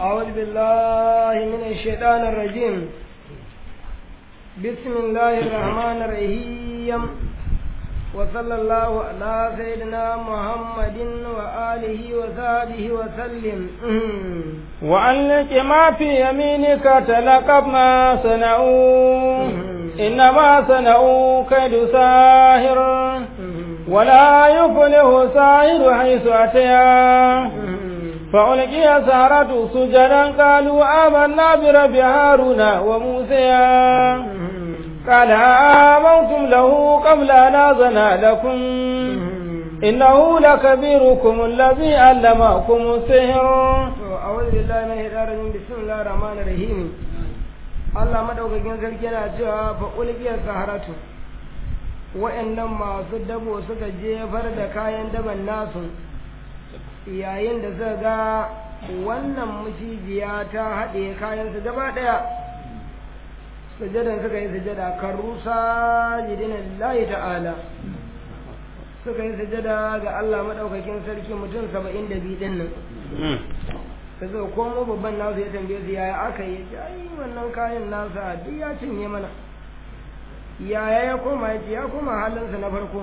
أعوذ بالله من الشيطان الرجيم بسم الله الرحمن الرحيم وصلى الله على سيدنا محمد وآله وصحبه وسلم وعلق ما في يمينك تلقف ما صنعوا إنما صنعوا كيد ساهر ولا يفلح ساهر حيث أتيا فألقي سهرة سجدا قالوا آمنا برب هارون وموسى قال آمنتم له قبل أن آذن لكم إنه لكبيركم الذي علمكم السحر أعوذ بالله من الشيطان الرجيم بسم الله الرحمن الرحيم Allah madaukakin sarki yana cewa fa ulqiyar saharatu wa'annan masu dabo suka jefar da kayan daban nasu yayin da suka ga wannan macijiya ta haɗe kayan su gaba ɗaya sujadan suka yi sujada kan rusa jidina lillahi ta'ala suka yi sujada ga Allah madaukakin sarki mutum saba'in da biyu ɗin nan da zai komo babban nasu ya tambaye su yaya aka yi ce ai wannan kayan nasa duk ya cinye mana yaya ya koma ya ce ya koma halinsa na farko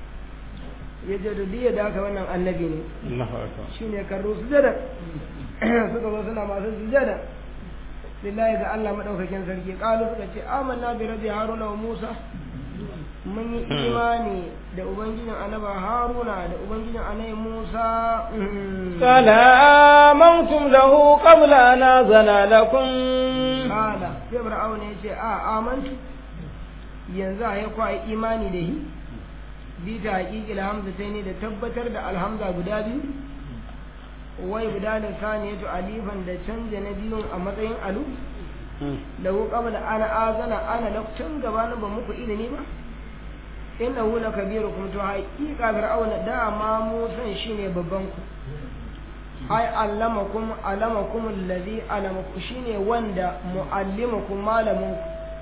ya ce da diya da aka wannan annabi ne shi ne karru sujada suka zo suna masu sujada lillahi ga Allah madaukakin sarki kalu suka ce amanna bi rabbi haruna wa musa mun yi imani da ubangijin annaba haruna da ubangijin annabi musa قال آمنتم له قبل أن آذن لكم kala sai fir'aun ya ce a amantu yanzu a yi kwa imani da shi bi ta haƙiƙil hamza sai ne da tabbatar da alhamza guda biyu wai guda da saniyatu alifan da canja na biyun a matsayin alu lahu qabla ana azana ana lokacin gabanin ba muku ilimi ba innahu lakabirukum to haƙiƙa fir'aun da ma musan shine babban ku ai allamakum alamakum allazi alamakum shine wanda muallimakum malamin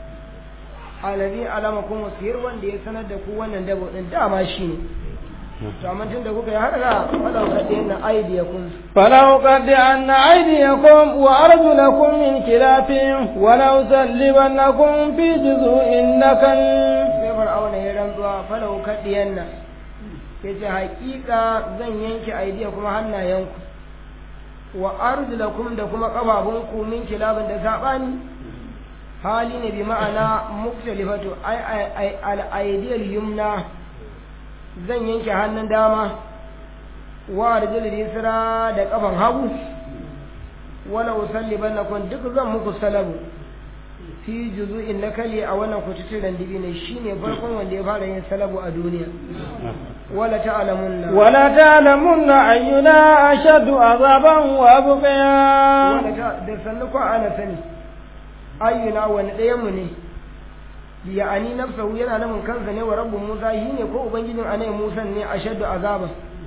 ku allazi alamakum sihir wanda ya sanar da ku wannan dabo din dama shine to amma tun da kuka yi haka falau kadina aidiyakum فلو قد أن أيديكم وأرجلكم من خلاف ولأصلبنكم في جذوع النخل sai fir'auna ya rantsuwa falau kadiyanna yace haƙiƙa zan yanke aidiya kuma hannayenku wa arjulakum da kuma ƙafafunku min kilabin da saɓani hali ne bi ma'ana muktalifatu ai ai al aidiyal yumna zan yanke hannun dama wa arjul yusra da ƙafan hagu wala usallibannakum duk zan muku salabu fi juzu'in nakali a wannan kututturen dibi ne shine farkon wanda ya fara yin salabu a duniya wala ta'lamunna ولا تعلمن أينا أشد عذابا وأبقيا wanda ta da sannu ko ana sani ayyuna wani ɗayan mu ne ya ani nafsahu yana namun kansa ne wa rabbu musa shi ne ko ubangijin anai musa ne ashaddu azaba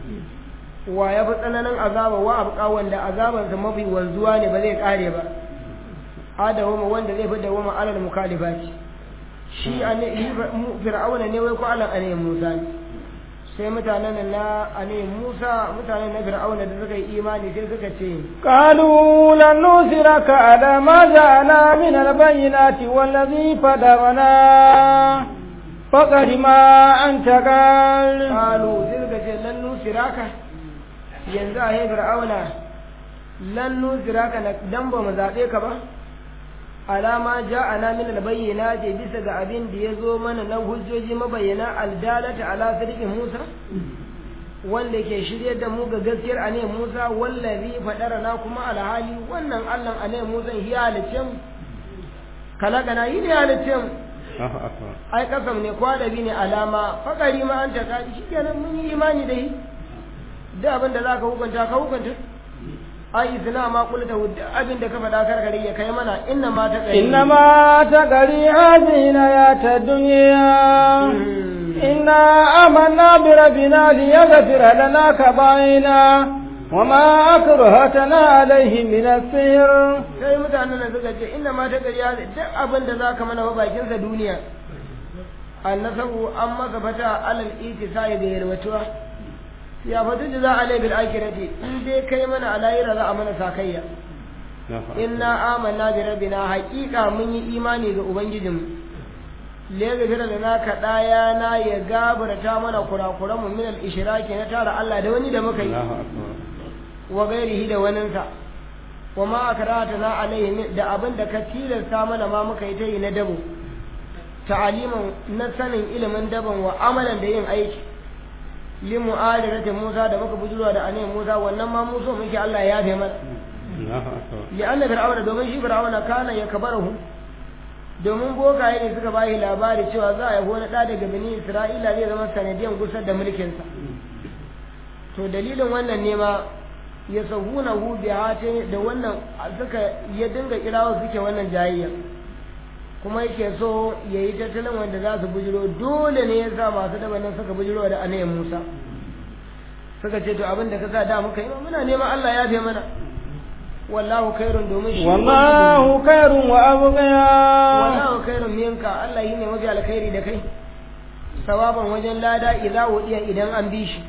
wa ya fi tsananin azaba wa abqa wanda azabansa mafi wanzuwa ne ba zai kare ba adawama wanda zai fi dawama alal mukalifati shi anai fir'auna ne wai ko alal anai musa ne sai mutanen na anai musa mutanen na fir'auna da suka yi imani sai suka ce قالوا لن نؤثرك على ما جاءنا من البينات والذي فدرنا فقد ما أنت قال qalu sai suka ce lan nusiraka yanzu a yi fir'auna lan nusiraka na dan ba mu zaɓe ka ba alama ja'ana min albayyana ce bisa ga abin da ya zo mana na hujjoji mabayyana aldalata ala sirqi Musa wanda ke shirye da mu ga gaskiyar ane Musa wallazi fadarana kuma alhali wannan Allah ane Musa ya halice mu kalakana yi ne halice mu ai kasam ne kwadabi ne alama fakari ma an taka shi kenan mun yi imani da shi da abin da zaka hukunta ka hukunta ai zina ma kulta duk abin da ka faɗa karkare ya kai mana inna ma ta ƙari إنما تقري هذه الحياة الدنيا إنا آمنا بربنا ليغفر لنا كبائنا وما أكرهتنا عليه من السحر sai mutanen da suka ce inna ma ta ƙarya duk abin da za ka mana wa bakinsa duniya annasabu an masa fata alal itisai da yarwatuwa ya fatu da za a lai bil akirati in dai kai mana a lahira za a mana sakayya inna amanna bi rabbina haqiqa mun yi imani ga ubangijinmu liyagfira lana kadaya na ya gabarta mana kurakuran mu min al-ishraki na tara Allah da wani da muka yi wa gairihi da waninsa wa ma akratana alaihi da abin da ka tilasta mana ma muka yi ta yi na dabo ta'aliman na sanin ilimin daban wa amalan da yin aiki li mu'adirati Musa da muka bujurwa da annabi Musa wannan ma Musa muke Allah ya yafe mana li anna fir'auna domin shi fir'auna kana ya kabarahu domin bokaye ne suka bayi labari cewa za a yi wani ɗa daga bani Isra'ila zai zama sanadiyan gusar da mulkinsa to dalilin wannan ne ma ya sahuna hu bi da wannan suka ya dinga kirawo suke wannan jayayya kuma yake so ya yi tattalin wanda za su bujiro dole ne ya sa masu daba nan suka bujiro da anayin musa suka ce to abin da ka sa da muka yi muna neman allah ya fi mana wallahu khairun domin shi wallahu khairun wa abqiya wallahu khairun minka allah yi ne mafi alkhairi da kai sawaban wajen lada idza wudiya idan an bi shi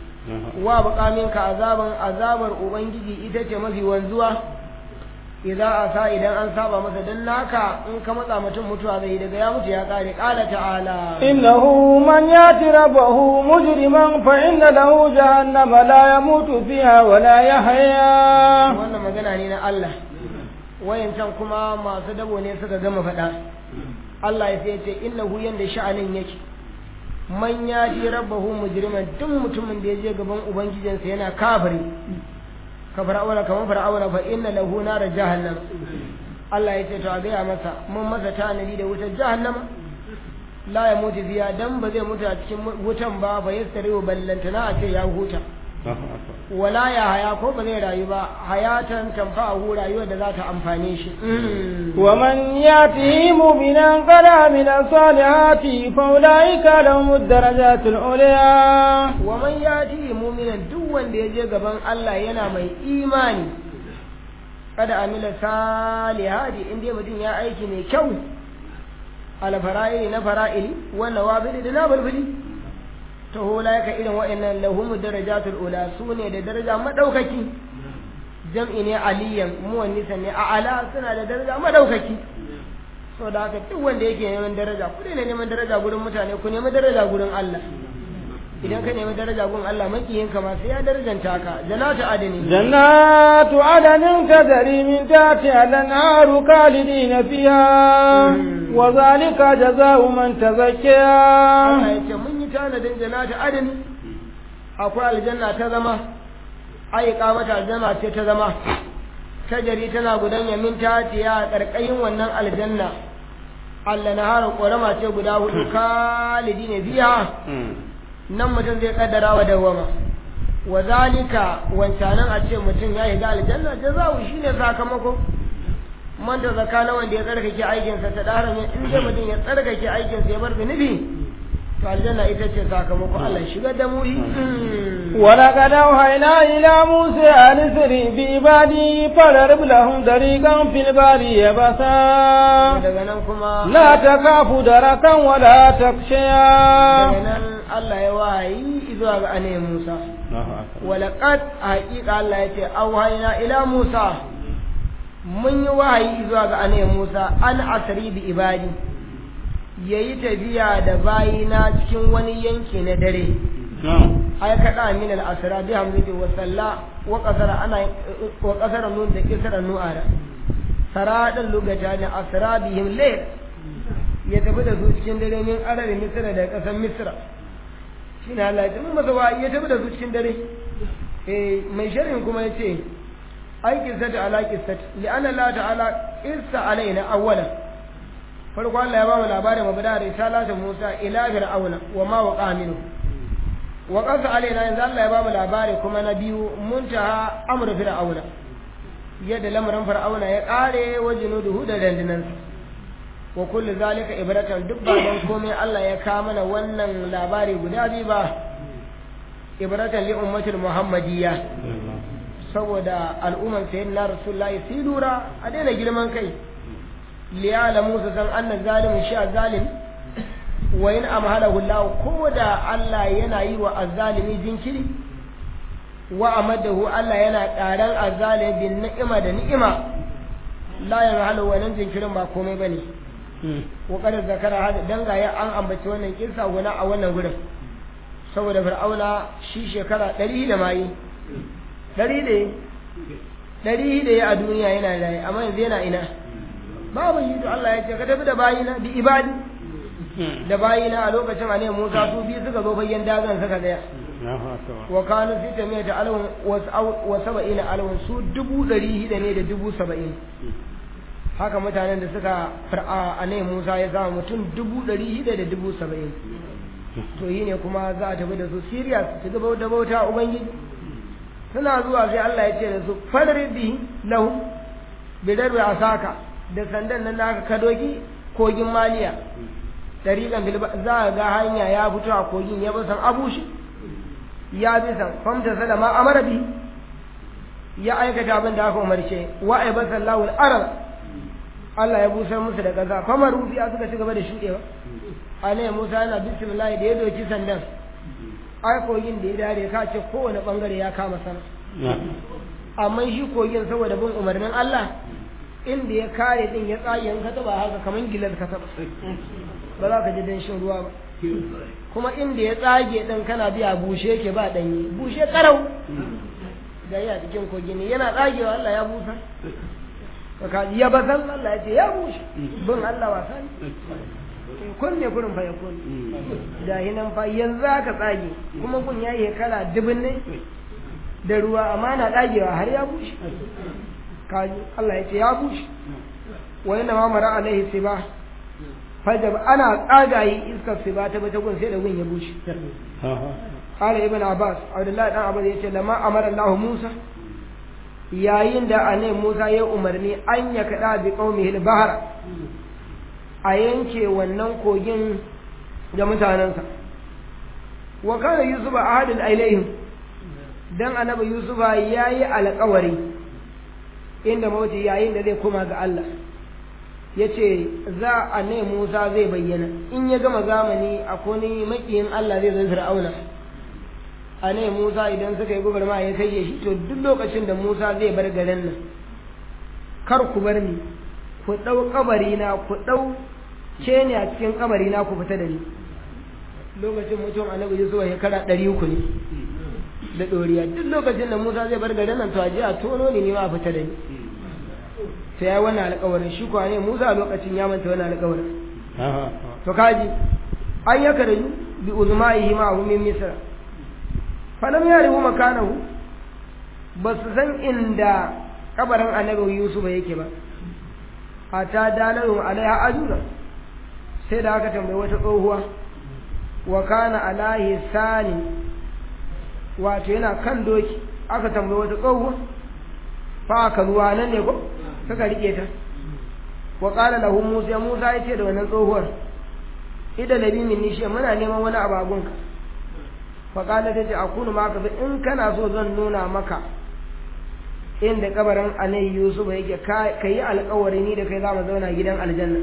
wa baqa minka azaban azabar ubangiji ita ce mafi wanzuwa idza asa idan an saba masa dan naka in ka matsa mutum mutuwa zai daga ya mutu ya kare qala ta'ala innahu man yati rabbahu mujriman fa inna lahu jahannama la yamutu fiha wa la yahya wannan magana ne na Allah wayancan kuma masu dabo ne suka gama faɗa Allah ya ce innahu yanda sha'anin yake man yati rabbahu mujriman duk mutumin da ya je gaban ubangijinsa yana kafiri ka fir'auna kamar fir'auna fa inna lahu nar jahannam Allah ya ce to a gaya masa mun masa tanadi da wutar jahannama la ya mutu biya dan ba zai mutu a cikin wutan ba fa yastari ballantana a ce ya huta wala ya haya ko ba zai rayu ba hayatan tanfa'ahu rayuwar da za ta amfane shi wa man yati mu'minan qala min salihati fa ulaika lahum ad-darajatul ulya wa man yati mu'minan duk wanda ya je gaban Allah yana mai imani kada amila salihati in dai mutum ya aiki mai kyau ala fara'ili na fara'ili wa nawabili da nabulbuli ta hola ka irin wa'annan lahum darajatul ula su ne da daraja madaukaki jam'i ne aliyan muwannisa ne a ala suna da daraja madaukaki so da haka duk wanda yake neman daraja ku ne neman daraja gurin mutane ku nemi daraja gurin Allah idan ka nemi daraja gurin Allah makiyin ka ma sai ya darajanta ka jannatu adani jannatu adanin tajri min tahtiha al-anharu khalidina fiha wa zalika jazaa'u man tazakkiya Allah yace mun yi tanadin jannatu adani akwai aljanna ta zama ai mata aljanna ce ta zama tajari tana gudanya min tahtiha karkashin wannan aljanna Allah na harin ƙorama ce guda hudu kalidi ne biya nan mutum zai kaddara wa dawama wa zalika wancanan a ce mutum ya yi ga aljanna jazawu shine sakamako man da zaka na wanda ya tsarkake aikinsa ta dara ne in dai mutum ya tsarkake aikinsa ya bar zunubi to aljanna ita ce sakamako Allah shiga da mu ولقد أوحينا إلى موسى أن اسر بعبادي فاضرب لهم طريقا في البحر يبسا daga nan kuma لا تخاف دركا ولا تخشيا daga nan Allah ya wahayi zuwa ga ane Musa walaqad haqiqa Allah ya ce auhayna ila Musa mun yi wahayi zuwa ga ane Musa an asri bi ibadi yayi tafiya da bayina cikin wani yanki na dare ay kada min al asra bi hamdi wa salla wa qasara ana wa qasara nun da kisra nu'ara saradan lugata ne asra bihim layl ya tafi da su cikin dare min arar misra da kasar misra shine Allah ya tafi masa wa ya tafi da su cikin dare eh mai sharhin kuma yace ai qissatu ala qissat li anna Allah ta'ala qissa alaina awwala farko Allah ya ba mu labarin mabda risalatu Musa ila fir'auna wa ma waqa minhu wa qasa alaina yanzu Allah ya ba mu labari kuma na biyu muntaha amru fir'auna yadda lamarin fir'auna ya kare wa junuduhu da dandinansa wa kullu zalika ibratan duk ba don komai Allah ya kawo mana wannan labari guda biyu ba ibratan li ummatil muhammadiyya saboda al'umman sayyidina rasulullahi sai lura a daina girman kai liyala musa san anna zalimin sha zalim wa in amhalahu Allah ko da Allah yana yi wa azzalimi jinkiri wa amadahu Allah yana ƙaran azzalimi bin ni'ima da ni'ima la ya halu wannan jinkirin ba komai bane kokarin zakara hada dangaya an ambaci wannan kissa guna a wannan gurin saboda fir'auna shi shekara ɗari da mayi ɗari da ɗari da ya a duniya yana raye amma yanzu yana ina babu yi to Allah ya ce ka tafi da bayina bi ibadi da bayina a lokacin a ne Musa su biyu suka zo fagen dagan suka tsaya wa kanu fi tamiyata alwan wa saba'ina alwan su dubu ɗari hida ne da dubu saba'in haka mutanen da suka far'a a ne Musa ya zama mutum dubu ɗari hida da dubu saba'in to yi ne kuma za a tafi da su Siriya su ci gaba da bauta Ubangiji suna zuwa sai Allah ya ce da su fadri bi lahu bidar a saka da sandan nan da aka kadoki kogin maliya tariqan bil za a ga hanya ya fito a kogin ya bisan abushi ya bisan famta salama amara bi ya aikata abin da aka umarce wa ay basallahu al-arab Allah ya busar musu da kaza famar rufiya suka ci gaba da shudewa ane Musa yana bismillah da ya doki sandan ai kogin da ya dare ka ce kowane bangare ya kama sana amma shi kogin saboda bin umarnin Allah inda ya kare din ya tsage in ka taba haka kaman gilar ka taba ba za ka ji danshin ruwa ba kuma inda ya tsage din kana biya bushe yake ba danye bushe karau da ya cikin kogi ne yana tsagewa Allah ya busa ka ya bazan Allah ya ce ya bushe bin Allah wasa ne kun ne kurin fa ya kun da hinan fa yanzu aka tsage kuma kun yayi kala dubin ne da ruwa amma na tsagewa har ya bushe kaji Allah ya ce ya bushe wa inna ma mara alaihi siba fajab ana tsagayi iskar siba ta bata gun sai da gun ya bushe qala ibn abbas abdullahi dan abbas yace lama amara Allah Musa yayin da anai Musa ya umarni an ya kada bi qaumihi al-bahra a yanke wannan kogin da mutanensa wa kana yusuf ahadul ilaihim dan annabi yusuf yayi alƙawari inda mawuce yayin da zai koma ga Allah yace za a ne Musa zai bayyana in ya gama zamani akwai ni makiyin Allah zai zai Fir'auna a ne Musa idan suka yi gubarma ya kai shi to duk lokacin da Musa zai bar garin nan kar ku bar ni ku ɗau kabari na ku ɗau ce ne a cikin kabari na ku fita da ni lokacin mutum annabi Yusuf ya kara ɗari uku ne da ɗoriya duk lokacin da Musa zai bar garin nan to a je a tono ni ne ma a fita da ni sai ya wannan alƙawarin shi kuwa ne Musa a lokacin ya manta wannan alƙawarin to kaji an yaka da bi uzma'ihi ma hu min misra falam yarihu makanahu ba su san inda kabarin annabi Yusuf yake ba hatta dalarun alaiha ajuza sai da aka tambayi wata tsohuwa wa kana alahi sani wato yana kan doki aka tambayi wata tsohuwa fa aka ruwa nan ne ko suka rike ta wa qala lahu musa musa yace da wannan tsohuwar idan nabi min nishi muna neman wani abagunka fa qala tace akunu maka in kana so zan nuna maka inda kabarin anai yusuf yake ka yi alkawari ni da kai za mu zauna gidan aljanna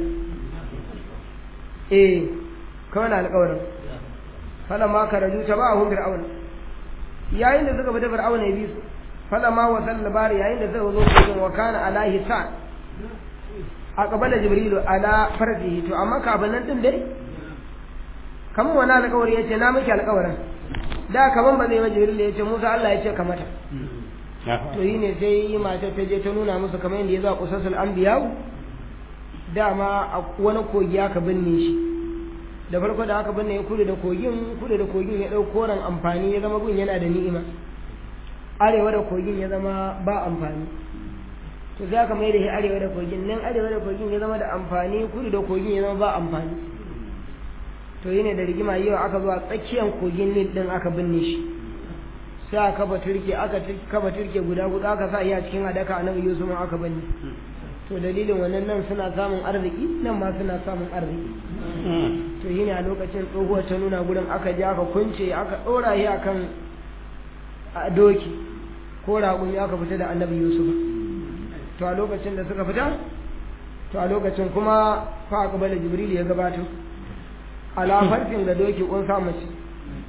eh kawai na alkawarin fala ma ka raju ta ba a hun fir'auna yayin da suka fita fir'auna ya bi su fala ma wa labari yayin da suka zo cikin wa kana alahi sa a kabala jibrilu ala fardihi to amma kafin nan din dai kamar wani alkawari ya ce na miki alkawarin da kaman ba zai ba jibrilu ya ce musa allah ya ce ka mata to yi ne sai matar ta je ta nuna musu kamar yadda ya zo a kusasul anbiya dama a wani kogi aka binne shi da farko da aka binne ya kudu da kogin kudu da kogin ya ɗau koren amfani ya zama gun yana da ni'ima arewa da kogin ya zama ba amfani to sai aka mai da shi arewa da kogin nan arewa da kogin ya zama da amfani kudu da kogin ya zama ba amfani to yi ne da rigima yau aka zuwa tsakiyar kogin nil din aka binne shi sai aka kafa turke aka kafa turke guda guda aka sa iya cikin adaka annabi Yusuf aka bani to dalilin wannan nan suna samun arziki nan ma suna samun arziki to yi ne a lokacin tsohuwar ta nuna gurin aka je aka kunce aka ɗora shi akan doki ko raƙumi aka fita da annabi Yusuf to a lokacin da suka fita to a lokacin kuma fa aka bala Jibril ya gabato ala farkin da doki kun sa mace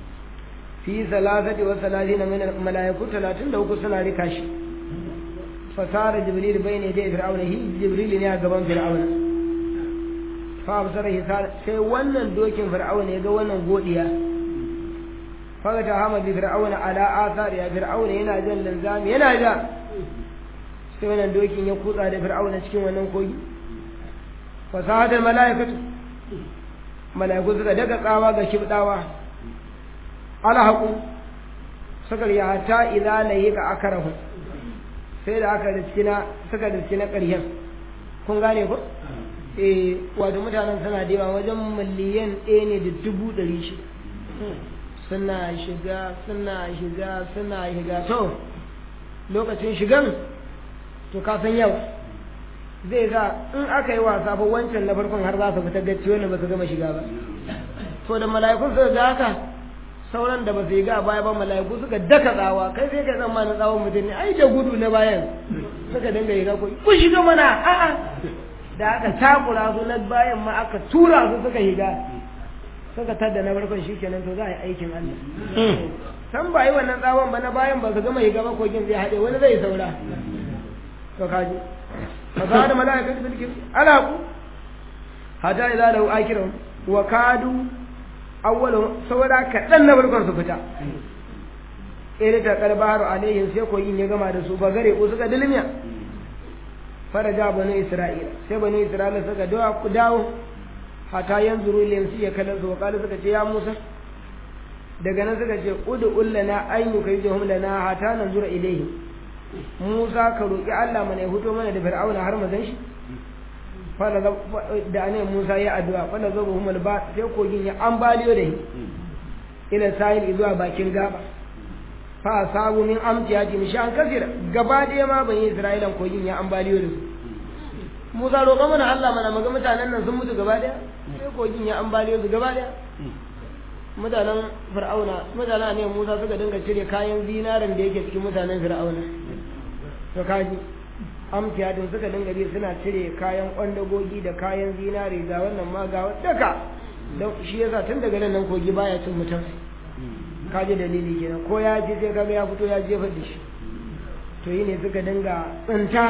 fi salasati wa salatina min malaiku 33 suna rika shi fasara jibril bai ne dai fir'auna hi jibril ne a gaban fir'auna fa absara sai wannan dokin fir'auna ya ga wannan godiya faga ta hama bi fir'auna ala athar ya fir'auna yana jan lanzami yana ja sai wannan dokin ya kutsa da fir'auna cikin wannan kogi fasahatul malaikatu malaiku suka daga tsawa ga kibdawa ala haqu suka ya hatta idza layika akarahu sai da aka riskina suka riskina ƙarshen kun gane ko eh wato mutanen suna da yawa wajen miliyan ɗaya ne da dubu ɗari shi suna shiga suna shiga suna shiga to lokacin shigan to ka san yau zai sa in aka yi wasa fa wancan na farkon har za su fita gacci wannan ba su gama shiga ba to da mala'ikun suka ga haka sauran da ba su yi ga baya ba mala'iku suka daka tsawa kai sai ka tsammanin tsawon mutum ne ai da gudu na bayan suka dinga yi ga ku shiga mana a'a da aka takura su na bayan ma aka tura su suka higa suka tadda na farkon shi kenan to za a yi aikin Allah san ba yi wannan tsawon ba na bayan ba su gama higa ba kogin zai haɗe wani zai saura to kaji fa za da mala'ikatu bil kibri ala ku hatta idza lahu akirun wa kadu awwalu saboda kaɗan na farkon su fita ila ta kalbaru alaihim sai kogin ya gama da su ba gare ko suka dilmiya faraja bani isra'ila sai bani isra'ila suka dawo ku dawo hata yanzuru ilayhim sai ya kallon su wakala suka ce ya musa daga nan suka ce udu ullana an yukayyuhum lana hata nanzura ilayhim musa ka roki Allah mana ya fito mana da fir'auna har mu shi fala da ne musa ya addu'a fala zabuhum alba sai kogin ya ambaliyo da shi ila sahil zuwa bakin gaba fa sabu min amtiyati mishan kasira gaba ɗaya ma ban yi isra'ilan kogin ya ambaliyo da su musa roƙa mana allah mana maga mutanen nan sun mutu gaba ɗaya sai kogin ya ambaliyo su gaba ɗaya mutanen fir'auna mutanen ne musa suka dinga cire kayan zinaran da yake cikin mutanen fir'auna to kaji amtiyatin suka dinga bi suna cire kayan kwandagogi da kayan zinare ga wannan ma ga daka don shi yasa tun daga nan kogi baya cin mutum ka ji dalili kenan ko ya ji sai kaga ya fito ya jefa da shi to yi ne suka dinga tsinta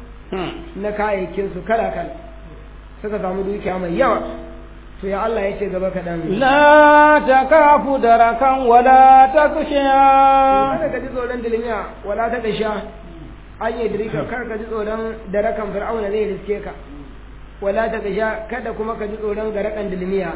na kayayyakin su kala kala suka samu dukiya mai yawa to ya Allah ya ce gaba kaɗan la takafu darakan wala takshiya kada ka ji tsoron dilmiya wala ta kasha an yi dirika kar ka ji tsoron darakan fir'auna zai riske ka ولا تخشى kada kuma ka ji tsoron garakan dilmiya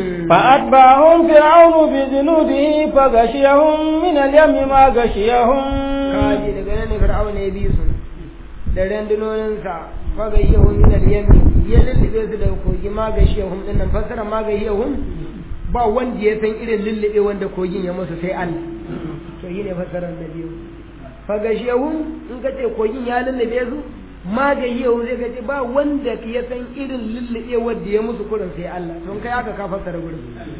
فأتبعهم فرعون بجنوده فغشيهم من اليم ما غشيهم kaji daga nan ne fir'auna ya bi su da randunoninsa fa gashiyahum min al-yami ya lullube su da kogi ma gashiyahum din nan fassara ma gashiyahum ba wanda ya san irin lullube wanda kogin ya musu sai Allah to yi ne fassarar da biyu fa gashiyahum in ka ce kogin ya lullube su magayi yau zai gaji ba wanda ya san irin lullube wadda ya musu kurin sai Allah don kai aka ka fassara gurin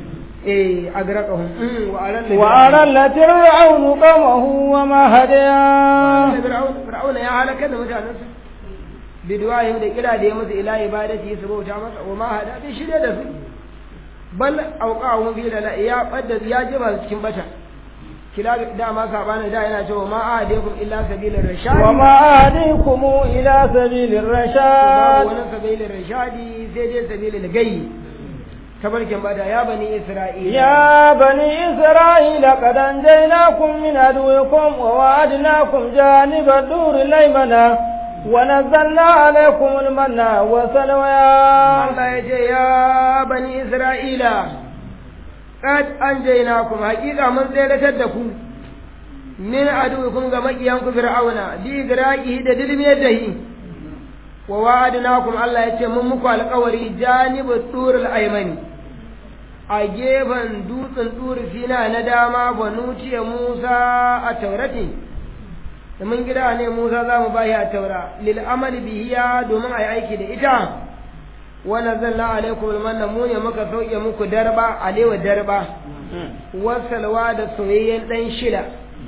eh agraqahum wa aran wa aran la fir'aun qamahu wa ma hadiya fir'auna ya halaka da mutanensa bidwayin da kira da ya musu ila ibadati su bauta masa wa ma hada bai shirye da su bal auqahum fi la ya badda ya jiba cikin bata kila dama sabana da yana cewa ma ahadikum illa sabilar rashad wa ma ahadikum ila sabilir rashad babu wani sabilin rashadi sai dai sabilin gayi tabarkin bada ya bani isra'ila ya bani isra'ila qad anjaynakum min aduwikum wa wa'adnakum janiba dur laymana wa nazzalna alaykum almanna wa salwa Allah ya ce ya bani isra'ila qad anjaynakum haqiqa mun tseratar da ku min aduwikum ga makiyanku fir'auna bi igraqihi da dilmiyar dahi wa wa'adnakum Allah ya ce mun muku alƙawari janibu turul aymani a gefen dutsen turi sina na dama banu ce Musa a taurati da mun gida ne Musa za mu bayi a taura lil amali bihiya domin a yi aiki da ita wa nazzalna alaikum almanna mu ne muka sauke muku darba alewa darba wasalwa da soyayyen dan shida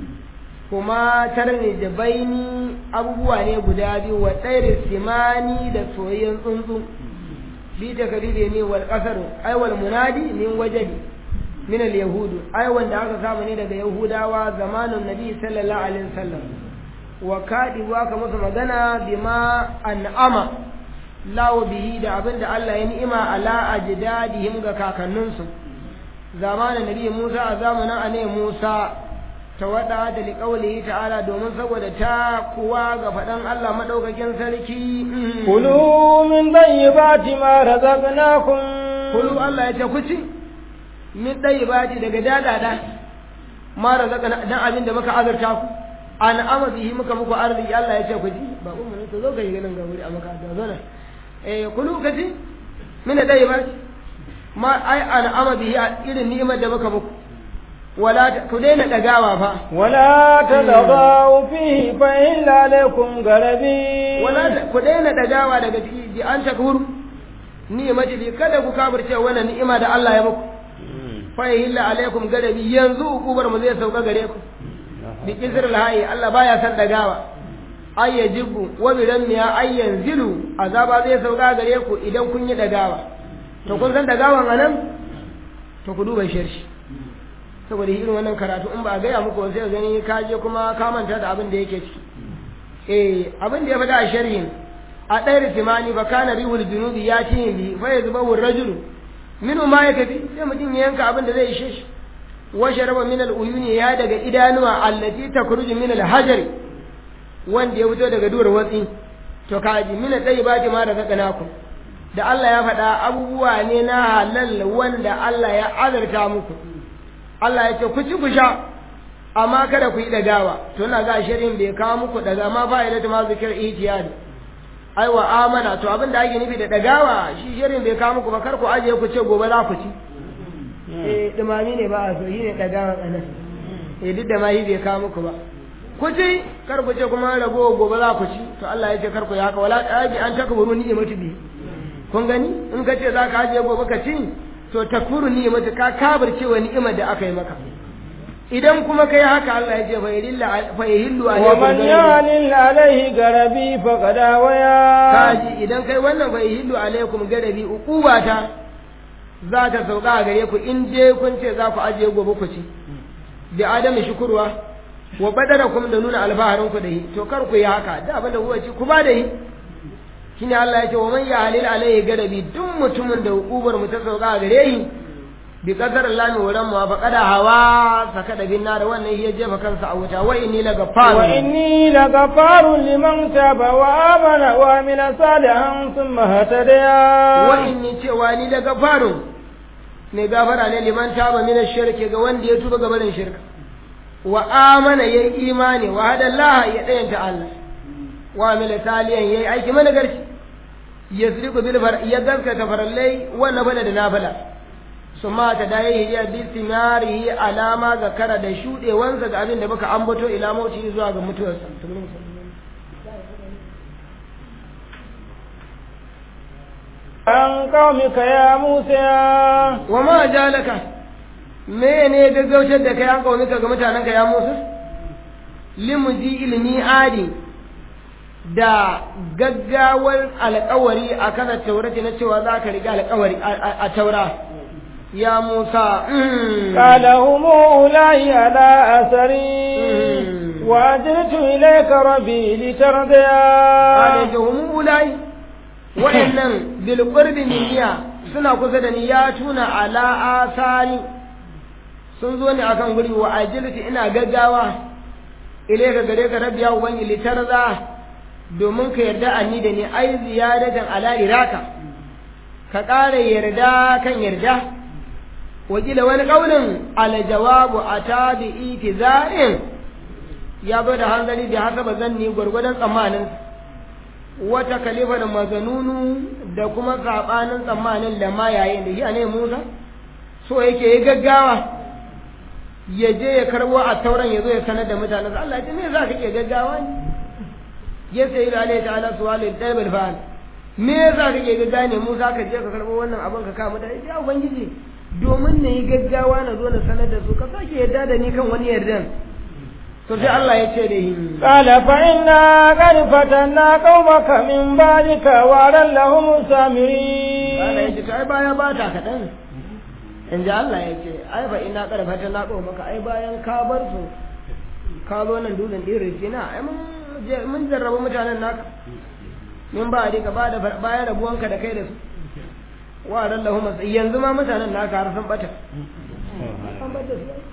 kuma tarni da baini abubuwa ne guda biyu wa tsairin simani da soyayyen tsuntsu bi da kabile ne wal qasaru ay wal munadi min wajadi min al yahud ay wanda aka samu ne daga yahudawa zamanin nabi sallallahu alaihi wasallam wa kaɗi ka musu magana bima an'ama lawo bihi da abin da Allah ya ni'ima ala ajdadihim ga kakanninsu zamanin nabi Musa a zamanin ane Musa ta wada da liƙaulihi ta'ala domin saboda ta kuwa ga faɗan Allah maɗaukakin sarki kulu min tayyibati ma razaqnakum kulu Allah ya ce ku ci min tayyibati daga dadada ma razaqna dan abin da muka azurta ku an ama bihi muka muku arziki Allah ya ce ku ji ba umma ne to zo ka yi ganin ga wuri a maka da zo na eh kulu ka ci min tayyibati ma ai an ama bihi irin ni'imar da muka muku wala ku daina dagawa fa wala tadagaw fihi fa illa alaikum garabi wala ku daina dagawa daga ciki ji an takuru ni'imati bi kada ku kafirce wannan ni'ima da Allah ya muku fa illa alaikum garabi yanzu ukubar mu zai sauka gare ku bi kisril hayy Allah baya san dagawa ay yajibu wa bi ramiya ay yanzilu azaba zai sauka gare ku idan kun yi dagawa to kun san dagawan anan to ku duba sharshi saboda irin wannan karatu in ba a gaya muku sai gani ka je kuma ka manta da abin da yake ciki eh abin da ya faɗa a sharhin a ɗaya timani ba kana rihul junubi ya ci bi fa ya zuba wur rajulu minu ma ya tafi sai mutum ya yanka abin da zai ishe shi wa sharaba min al uyuni ya daga idanuwa allati takruju min al hajari wanda ya fito daga duwar watsi to kaji min al tayyibati ma razaqnakum da Allah ya faɗa abubuwa ne na halal wanda Allah ya azarta muku Allah ya ce ku ci ku sha amma kada ku yi dagawa to ina ga shirin bai kawo muku daga ma fa'ida ta ma zikir ihtiyadi ai wa amana to abin da ake nufi da dagawa shi shirin bai kawo muku ba kar ku aje ku ce gobe za ku ci eh dumami ne ba a so shi ne dagawa anan eh duk da ma yi bai kawo muku ba ku ci kar ku ce kuma rago gobe za ku ci to Allah ya ce kar ku yi haka wala aji an takburu ni'imatu bi kun gani in ka ce za ka aje gobe ka ci to takfuru ni'imata ka kabirce wa ni'imar da aka yi maka idan kuma kai haka Allah ya ce fa yahillu fa yahillu wa man yalil alaihi garabi faqad waya kaji idan kai wannan fa yahillu alaikum garabi uqubata za ta sauka a gare ku in dai kun ce za ku ajiye gobe ku ci da adami shukurwa wa badarakum da nuna alfaharin ku da yi to kar ku yi haka da abin da kuka ci ku ba da yi shine Allah ya ce wa man yahlil alaihi gadabi duk mutumin da hukubar mu ta sauka gare shi bi qadar Allah ne wurin mu fa kada hawa saka da bin nar wannan ya jefa kansa a wuta wa inni la gafar wa inni la gafarun liman taba wa amana wa amila salihan thumma hatadaya wa inni cewa ni la gafarun ne gafara ne liman taba min shirki ga wanda ya tuba ga barin shirka wa amana yayi imani wa hada Allah ya dayanta Allah wa amila salihan yayi aiki mana garshi yasriqu bil far ya gaskata farallai wa nafala da nafala summa ta dai hiya bi simarihi alama zakara da shudewansa ga abin da muka ambato ila mauti zuwa ga mutuwarsa an qaumika ya Musa wa ma jalaka mene gaggautar da kai an qaumika ga mutanenka ya Musa limuji ilmi adi da gaggawar alkawari a kan taurati na cewa za ka riga alkawari a taura ya Musa qala hum ulai ala asari wa ajritu ilayka rabbi litardaya qala hum ulai wa'annan bil qurbi minniya suna kusa da ni ya tuna ala asari sun zo ne akan guri wa ajilti ina gaggawa ilayka gare ka rabbi ya ubangi litarda domin ka yarda anni da ni ai ziyadatan ala iraka ka ƙara yarda kan yarda wakila wani ƙaunin ala jawabu a ta bi itizarin ya zo da hanzari da haka ba zan ni gwargwadon tsammanin wata kalifa da mazanunu da kuma saɓanin tsammanin da ma yayin da shi ne musa so yake yi gaggawa ya je ya karbo a tauran ya zo ya sanar da mutanen Allah ya ce me za ka ke gaggawa ne ya sayi da alaihi ta'ala suwalin ɗalibal fa'al me yasa kake gaggawa ne mu za ka je ka karɓo wannan abin ka kama da ya ubangiji domin na yi gaggawa na zo na sanar da su ka sake yarda da ni kan wani yardan to sai Allah ya ce da yi qala fa inna qad fatanna qaumaka min ba'dika wa lahum samiri Allah ya ce to ai baya ba ta kaɗan in ji Allah ya ce ai fa ina qad fatanna qaumaka ai bayan ka bar su ka zo nan dutsen ɗin rijina ai mun mun jarraba mutanen naka min ba ka ba da bayan rabuwanka da kai da su wa ran lahu mas yanzu ma mutanen naka har sun bata an bata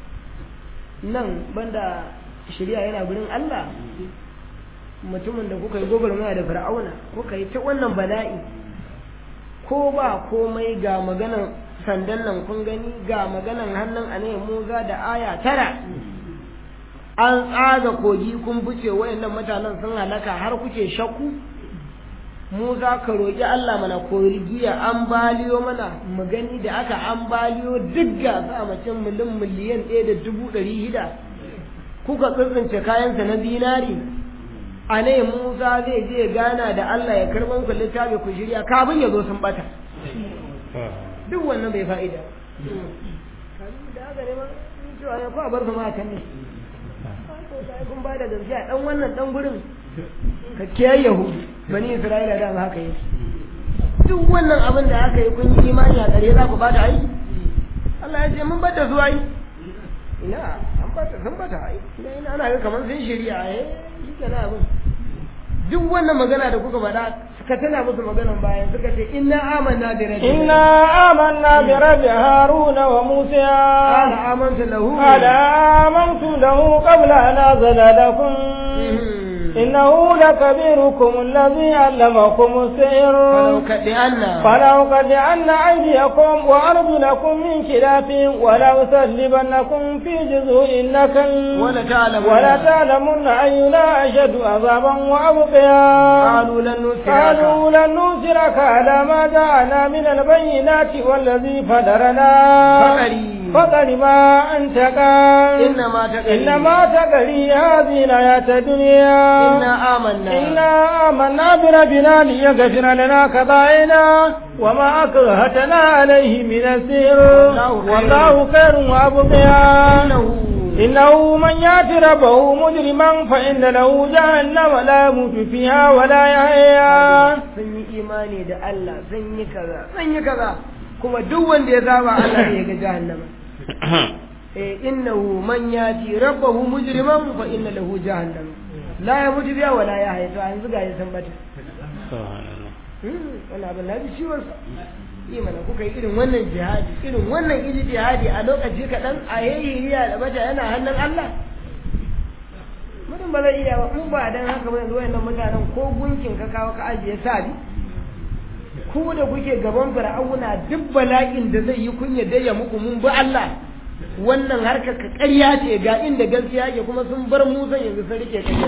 su nan banda shari'a yana gurin Allah mutumin da kuka yi gwagwarmaya da fir'auna kuka yi ta wannan bala'i ko ba komai ga maganan sandan nan kun gani ga maganan hannun a muza da aya tara an tsaga kogi kun buce wayannan mutanen sun halaka har kuke shakku mu za ka roƙi Allah mana korigiya an baliyo mana mu gani da aka an baliyo duk ga sa macen miliyan miliyan ɗaya da dubu ɗari hida kuka tsintsince kayansa na zinari a ne Musa zai je gana da Allah ya karɓan ku littafi ku shirya kafin ya zo sun bata duk wannan bai fa'ida da haka ne ma cewa ya kwa bar su ma kan ne kun ba da gaskiya dan wannan dan gurin ka kiyaye yahudu bani isra'ila da haka yi duk wannan abin da aka yi kun yi imani a tsare za ku bata ai Allah ya ce mun bata su ai ina an bata sun bata ai ina ana ga kamar sun shirya ai shi kenan abin duk wannan magana da kuka faɗa suka tana musu maganan bayan suka ce inna amanna bi rabbi inna amanna bi rabbi haruna wa musa qala amantu lahu qala amantu lahu qabla an azala lakum إنه لكبيركم الذي علمكم السحر فلو كدئن فلو كدئن أيديكم وأرجلكم من خلاف ولأصلبنكم في جذوع النخل ولتعلمن ولتعلمن أينا أشد عذابا وأبقيا قالوا لن نسرك قالوا لن نوسرك على ما جاءنا من البينات والذي فدرنا فقري فقر ما أنت قال إنما تقري إنما تقري هذه الحياة الدنيا إنا آمنا إنا آمنا بربنا ليغفر لنا خطايانا وما أكرهتنا عليه من السحر والله خير وأبقيا إنه إنه من يأت ربه مجرما فإن له جهنم لا يموت فيها ولا يحيا sun yi imani da Allah sun yi kaza sun yi kaza kuma duk wanda ya zaba Allah ne ya ga jahannama eh innahu man yati rabbahu mujriman fa inna lahu jahannama la yamutu biha wa la yahya to yanzu ga ya san bata Hmm, wannan abin na ji ciwon sa yi mana kuka yi irin wannan jihadi irin wannan iji jihadi a lokaci kaɗan a yayyiriya da bata yana hannun Allah mutum ba zai iya ba in ba dan haka ba yanzu wayannan mutanen ko gunkin ka kawo ka ajiye sabi ku da kuke gaban fir'auna duk bala'in da zai yi kun yadda ya muku mun bi Allah wannan harkar ka ƙarya ce ga inda gaskiya ke kuma sun bar Musa yanzu sun rike ƙarya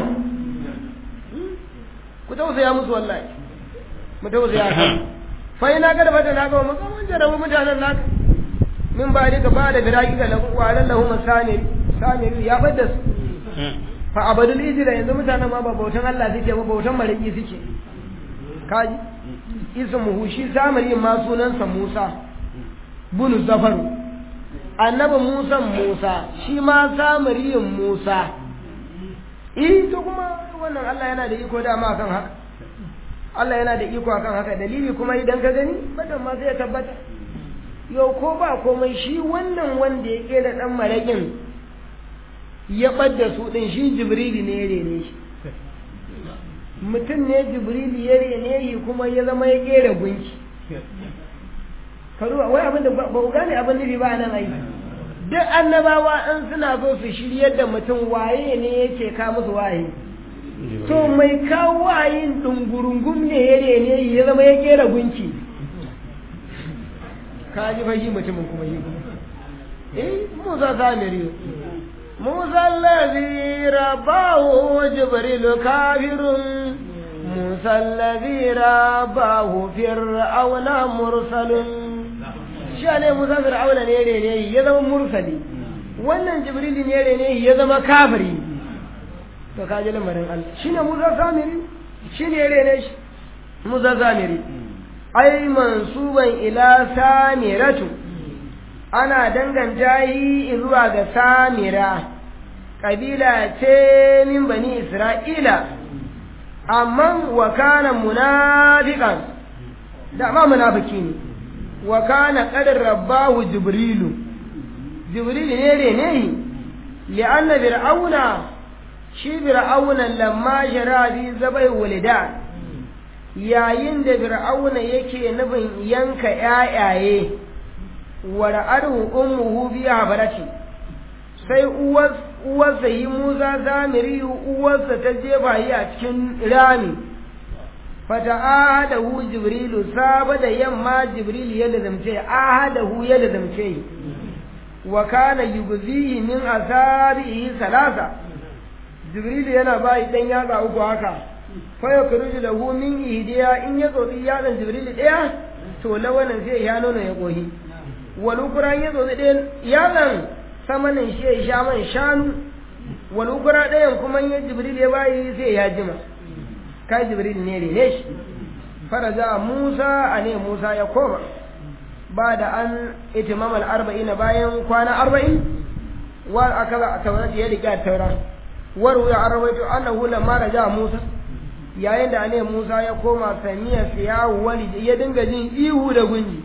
ku tausaya musu wallahi mu tausaya ka fa ina ga da bata na ga mu mun jarabu mutanen naka min ba ka ba da biraki ga lahu wa lallahu masani sani ya fadda su fa abadul ijra yanzu mutanen ma ba bautan Allah suke ba bautan mariki suke kaji ismuhu shi samari ma sunansa Musa bunu zafaru annabi Musa Musa shi ma samariyin Musa eh to kuma wannan Allah yana da iko dama kan haka Allah yana da iko akan haka dalili kuma idan ka gani badan ma sai ya tabbata yau ko ba komai shi wannan wanda ya kera dan marakin ya ɓadda su ɗin shi jibrili ne ya rene shi mutum ne jibrili ya rene shi kuma ya zama ya kera gunki karuwa wai abin da ba ku gane abin nufi ba nan ai duk annabawa an suna so su shiryar da mutum waye ne yake ka musu waye to mai kawo wayin dungurungum ne ya rene shi ya zama ya kera gunki ka ji fa shi mutumin kuma shi kuma eh musa samiri musa allazi rabahu jibril kafirun musa allazi rabahu fir'auna mursalun shi ne musa fir'auna ne rene ya zama mursali wannan jibril ne rene ya zama kafiri to ka ji lamarin Allah shine musa samiri shine rene shi musa samiri ai mansuban ila samiratu ana danganta yi zuwa ga samira ƙabila ce min bani isra'ila amma wa kana munafiqan da ma munafiki ne wa kana qadar rabbahu jibrilu jibrilu ne rene li'anna fir'auna shi fir'auna lamma shara bi zabai walidan yayin da fir'auna yake nufin yanka ƴaƴaye wa ra'adu ummuhu bi habarati sai uwar uwarsa yi Musa zamiri uwarsa ta jefa yi a cikin rami fata ahadahu jibrilu saba da yamma jibril ya lazamce ahadahu ya lazamce wa kana yugzihi min asabihi salasa jibril yana bayi dan yatsa uku haka fa yakruju lahu min ihdiya in ya tsotsi yatsan jibril daya to lawanin sai ya nono ya kohi wal ukra ya tsotsi ɗayan yatsan samanin shi ya sha man shanu wal ukra ɗayan kuma ya jibril ya bayi sai ya jima kai jibril ne rene shi faraja musa a ne musa ya koma ba da an itimamal arba'ina bayan kwana arba'in wa aka za a taurata ya riƙe taura waru ya arwaito annahu lamma raja musa yayin da ne musa ya koma samiya siya wali ya dinga jin ihu da gunji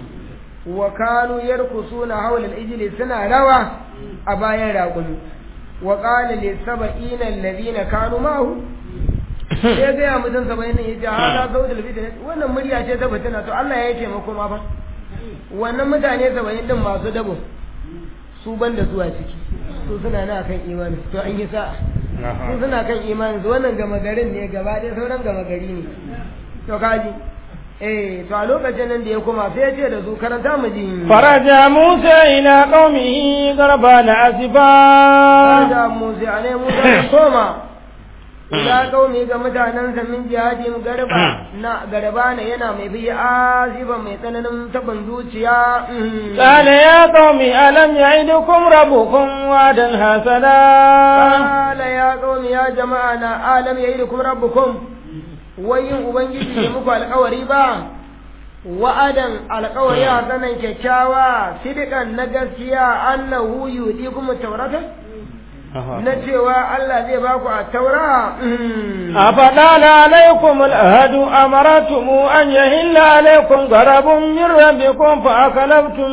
wa kanu yarkusuna hawla al-ijli suna rawa a bayan raƙumi wa qala li sab'ina alladhina kanu ma'ahu sai ga ya mutum saba'in ya ce hada sautul fitna wannan murya ce ta fitina to Allah ya yi taimako ma fa wannan mutane saba'in din masu dabo su ban da zuwa ciki su suna na kan imani to an yi sa'a su suna kan imani su wannan gama garin ne gaba ɗaya sauran gama gari ne to kaji eh to a lokacin nan da ya koma sai ya ce da su karanta mu ji faraja musa ila qaumihi garbana asifa faraja musa ne musa ya koma ila kaumi ga mutanensa min jihadin garba na garba ne yana mai bi aziba mai tsananin taban zuciya قال يا قوم ألم يعدكم ربكم وعدا حسنا qala ya qaumi ya jama'a na alam ya'idukum rabbukum wayin ubangiji ya muku alƙawari ba wa'adan alƙawari hasanan kyakkyawa sidikan na gaskiya annahu yudikum tawrata na cewa Allah zai ba ku a taura أفضل عليكم الأهد أمرتم أن يهل عليكم غرب من ربكم فأكلفتم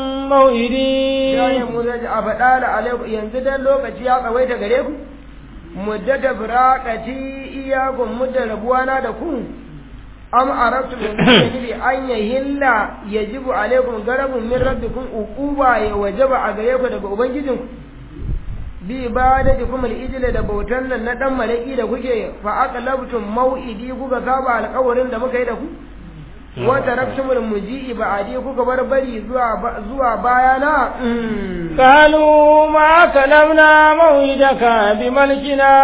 موئدي yayin mu zai a faɗa da alaiku yanzu dan lokaci ya tsawaita gare ku muddata firaqati iyakum mudda rabuwana da ku am arabtu min an yahilla yajibu alaikum garabun min rabbikum uquba ya wajaba a gare ku daga ubangijinku bi ibadatikum al-ijla da bautan nan na dan malaki da kuke fa aqlabtum mau'idi kuka saba alƙawarin da muka yi da ku wa taraktumul muji'i ba'adi kuka bar bari zuwa zuwa bayana قالوا ما كلمنا موعدك بملكنا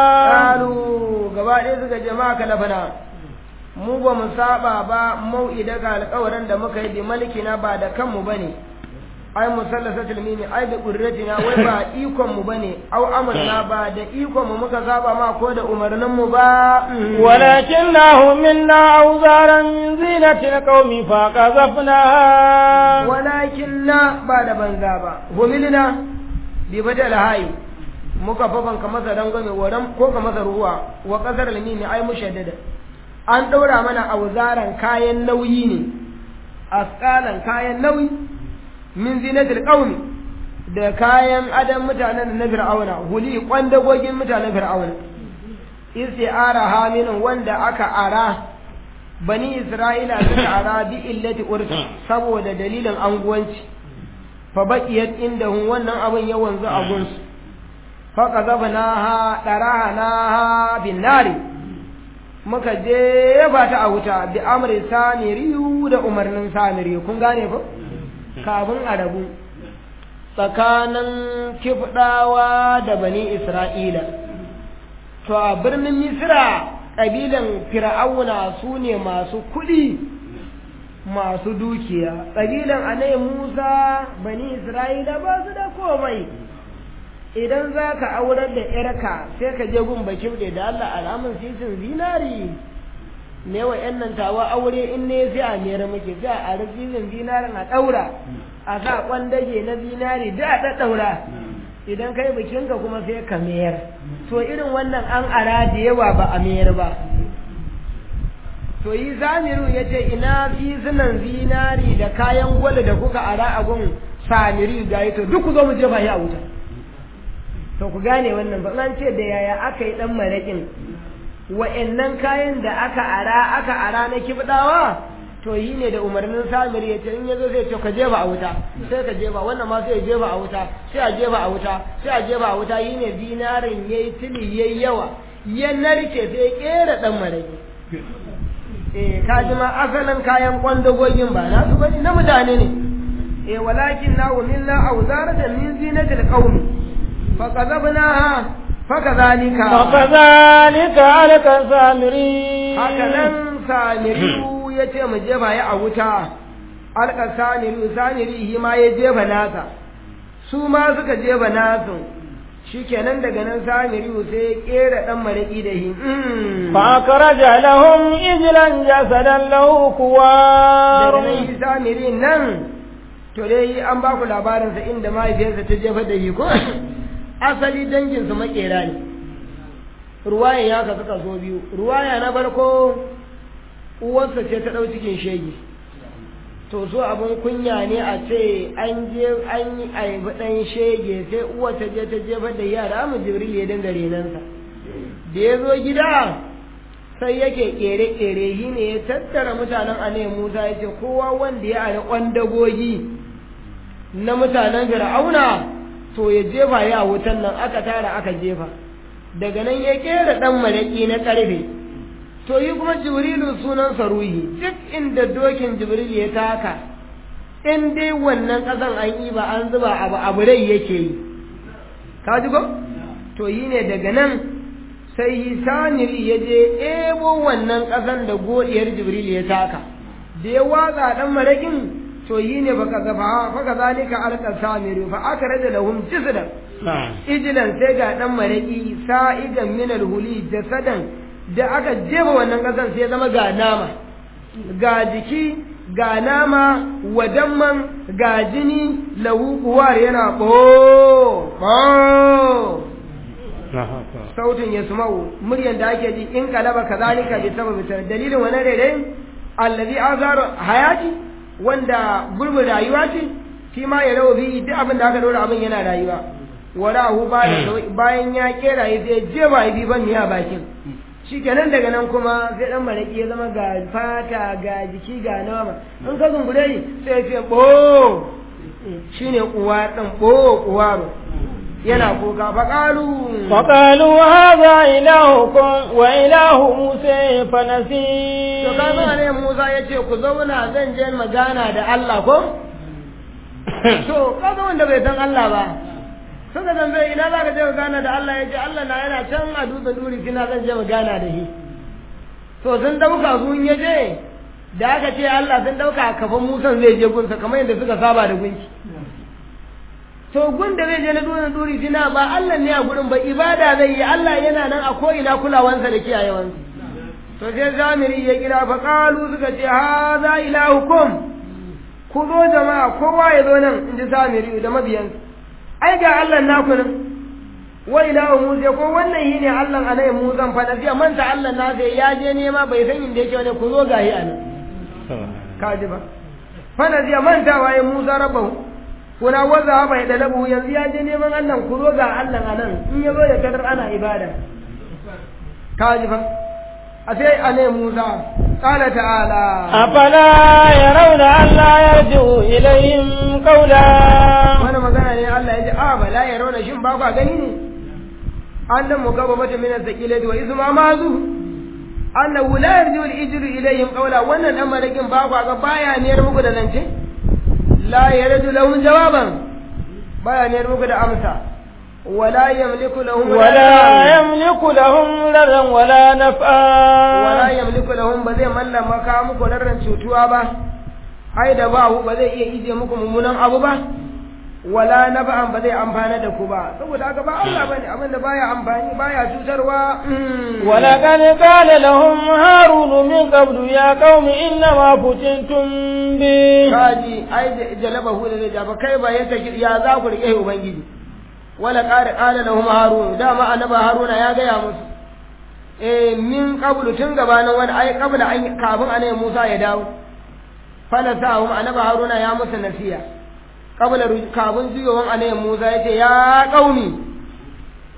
qalu gaba ɗaya suka je ma kalafana mu ba mu saba ba mau'idaka alƙawarin da muka yi bi malikina ba da kanmu bane ai musallasatul mimi ai da qurratina wai ba ikon mu bane au amarna ba da ikon mu muka saba ma ko da umarnin mu ba ولكنه منا أوزارا من زينة القوم فقذفناها walakin na ba da banza ba humilina bi bada lahayi muka fafan ka masa dangane waran ko ka masa ruwa wa kasar limimi ai mushaddada an daura mana auzaran kayan nauyi ne asqalan kayan nauyi min zinatil qaumi da kayan adam mutanen na fir'auna huli kwandagogin mutanen fir'auna isti'ara haminin wanda aka ara bani isra'ila suka ara bi illati urfi saboda dalilin anguwanci fa baqiyat indahum wannan abin ya wanzu a gunsu fa qazabnaha darahanaha bin nari muka jefa ta a wuta bi amri samiriyu da umarnin samiri kun gane ko kafin a rabu tsakanin kifdawa da bani isra'ila to a birnin misira ƙabilan fir'auna su ne masu kuɗi masu dukiya ƙabilan anai musa bani isra'ila ba su da komai idan za ka aurar da ‘yarka sai ka je gun bakin da Allah alamun sisin zinari ne wa ‘yan nan tawa aure in ne sai a mera muke sai a sisin zinarin a ɗaura a sa kwandage na zinari da a ɗaɗɗaura idan kai bikinka kuma sai ka mayar to irin wannan an ara da yawa ba a mayar ba to yi samiru ya ce ina fisunan zinari da kayan gwal da kuka ara a gun samiri ga to duk ku zo mu jefa shi a wuta to ku gane wannan ba an ce da yaya aka yi dan maraƙin wa'annan kayan da aka ara aka ara na kibdawa to yi ne da umarnin samir ya ce in yazo zai ce ka jefa a wuta sai ka jefa wannan ma sai ya jefa a wuta sai a jefa a wuta sai a jefa a wuta yi ne dinarin yayi tili yayi yawa ya narke sai ya kera dan maraƙi eh ka ji ma asalin kayan kwandagogin ba na su bane na mutane ne eh walakin na umilna awzaratan min zinatil qaumi فقذبناها فكذلك فكذلك عليك سامري هكذا سامري yace mu jefa ya a wuta alka saniru saniri ma ya jefa nasa su ma suka jefa nasu shikenan daga nan samiri sai ya kera dan maraki da shi fa akraja lahum ijlan jasadan lahu kuwar daga nan shi samiri nan to dai an ba ku labarin sa inda mahaifiyarsa ta jefa da shi ko asali danginsu makera ne ruwayan ya kasu kaso biyu ruwaya na farko uwarsa ce ta ɗau cikin shege to so abin kunya ne a ce an je an yi aibi ɗan shege sai uwar ta je ta jefar da yara mu jibril ya dinga renansa da ya zo gida sai yake kere-kere shi ne ya tattara mutanen ane musa ya ce kowa wanda ya ari kwandagogi na mutanen fir'auna to ya jefa ya wutan nan aka tara aka jefa daga nan ya kera dan malaki na karfe to yi kuma jibrilu sunan ruhi duk inda dokin jibril ya taka in dai wannan kasan an yi ba an zuba abu abu rai yake yi ka ji ko to yi ne daga nan sai hisaniri ya je ebo wannan kasan da godiyar jibril ya taka da ya watsa dan malakin to yi ne baka zafa faka zalika alqa samiru fa akhraja lahum jisdan ijilan sai ga dan maraki sa'idan min alhuli jasadan da aka jefa wannan kasan sai zama ga nama ga jiki ga nama wadamman ga jini lahu kuwar yana bo bo sautin ya sumau muryan da ake ji in kalaba kazalika bi sababi dalilin wannan rere allazi azar hayati wanda gurbin rayuwa ce shi ma ya rawa bi duk abin da aka dora abin yana rayuwa warahu bayan ya kera ya sai je ba bi ban ya bakin shi kenan daga nan kuma sai dan maraki ya zama ga fata ga jiki ga nama in ka zungure shi sai ya ce bo shine uwa dan bo uwaro yana kuka faƙalu faƙalu haza ilahukum wa ilahu musa fanasi to kaga ne Musa ya ce ku zauna zan je magana da Allah ko to kaga wanda bai san Allah ba suka zambe ina za ka je magana da Allah ya ce Allah na yana can a dutsen duri kina zan je magana da shi to sun dauka sun ya je da aka ce Allah sun dauka kafin Musa zai je gunsa kamar yadda suka saba da gunki to gun da zai je na dutsen duri kina ba Allah ne a gurin ba ibada zai yi Allah yana nan a ko ina kulawansa da kiyayewansa to sai zamiri ya kira fa qalu suka ce hadha ilahukum ku zo jama'a kowa ya zo nan in ji zamiri da mabiyansa ai ga Allah naku nan wa ilahu Musa ko wannan shine Allah anai Musa fa da zai manta Allah na sai ya je nema bai san inda yake wani ku zo gahi anan kaji ba fa da zai manta waye Musa rabbahu kuna waza bai da labu yanzu ya je neman Allah ku zo ga Allah anan in ya zo ya kadar ana ibada kaji fa a sai anai Musa قال تعالى أفلا يرون ألا يرجو إليهم قولا وانا magana ne Allah ya ji a bala ya rauna shin ba kwa gani ne annan mugaba mata min az-zakilati wa izma mazu annahu la yarju al-ijru ilayhim qawla wannan dan malakin ba kwa ga baya ne muku da zance la yarju lahum jawaban baya ne muku da amsa ولا يملك لهم ولا يملك لهم ضرا ولا نفعا ولا يملك لهم بزي مalla maka muku darran cutuwa ba ai da ba ba zai iya ije muku mummunan abu ba wala nafa'an ba zai amfana da ku ba saboda haka ba Allah bane abin da baya amfani baya cutarwa wala kan qala lahum harun min qablu ya qaumi inna ma futintum bi kaji ai jalabahu da jaba kai ba yanta ya za ku rike ubangiji wala ƙara ƙala da huma harun dama annaba haruna ya gaya musu eh min qablu tun gabanin wani ai qabla an kafin anai musa ya dawo fala sa'um annaba haruna ya musu nasiya qabla kafin juyowan anai musa yace ya qaumi